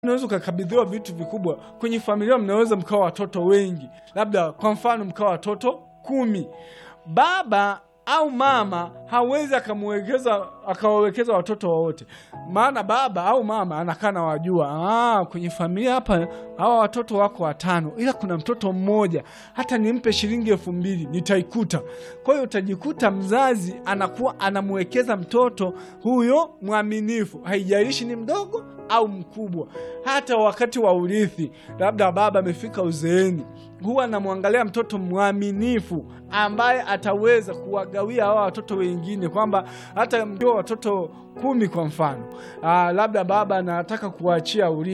unaweza ukakabidhiwa vitu vikubwa. Kwenye familia mnaweza mkawa watoto wengi, labda kwa mfano mkawa watoto kumi. Baba au mama hawezi akamwekeza akawawekeza watoto wote, maana baba au mama anakaa na wajua, ah, kwenye familia hapa hawa watoto wako watano, ila kuna mtoto mmoja, hata nimpe shilingi elfu mbili nitaikuta. Kwa hiyo utajikuta mzazi anakuwa anamwekeza mtoto huyo mwaminifu, haijalishi ni mdogo au mkubwa. Hata wakati wa urithi, labda baba amefika uzeeni, huwa anamwangalia mtoto mwaminifu ambaye ataweza kuwagawia hawa watoto wengine, kwamba hata mkiwa watoto kumi kwa mfano, aa, labda baba anataka kuwaachia urithi